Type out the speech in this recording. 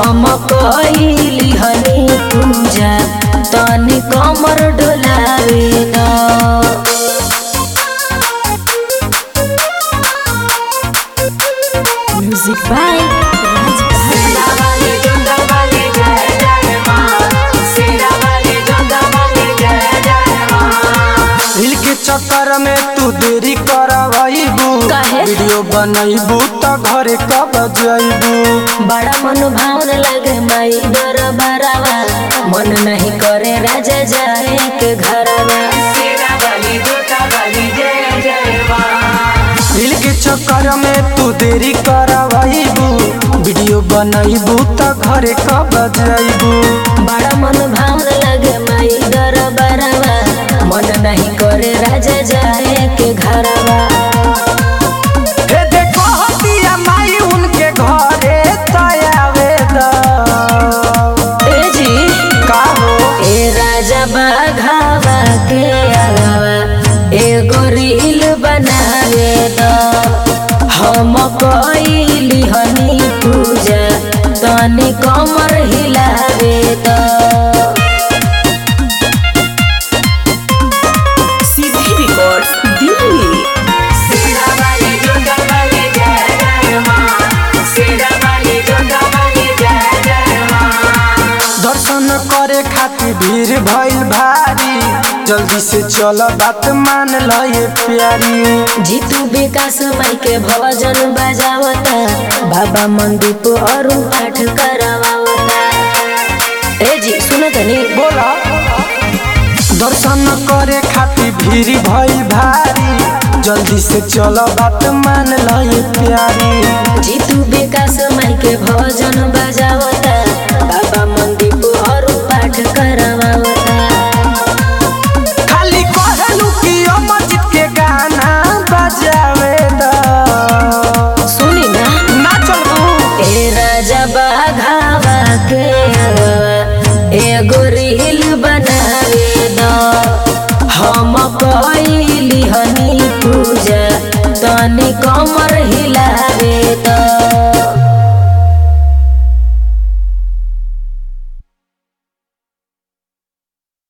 हम कइली हनी पूजा तनी कमर डोलावे द म्यूजिक बाय हिल के चक्कर में तू देरी करवाइबू काहे? वीडियो बनैबू त घरे कब जइबू बड़ा मन भावन लगे माई डर बरावा मन नहीं करे राजा जाए के घरवा हिल के चक्कर में तू देरी करवाइबू वीडियो बनैबू त घरे कब जइबू बड़ा मन भावन लगे माई डर बरावा मन नहीं करे राजा जाए के घरवा हे देखो हतिया माई उनके घरे तयावे द ए जी का हो ए राजा बाघावा के अलावा एगो रील बनावे द हम कइली हनी पूजा तनी कमर हिलावे द सीधी रिकॉर्ड्स दिल्ली दर्शन करे खातिर भीड़ भइल भारी जल्दी से चल बात मान ल ये प्यारी जीतू विकास माई के भजन बजावता बाबा मंदीप और पाठ करवावता ए जी सुनो तनी बोला दर्शन करे खातिर भीड़ भइल भारी जल्दी से चल बात मान ल ये प्यारी जीतू विकास माई के भजन बजावता बाबा मंदीप और पाठ करवावता खाली कहलू कि अमरजीत के गाना बजावे द सुनी ना ना चलबू ए राजा बाघावा के अलावा एगो रील बनावे द हम कइली हनी पूजा तनी कमर हिलावे द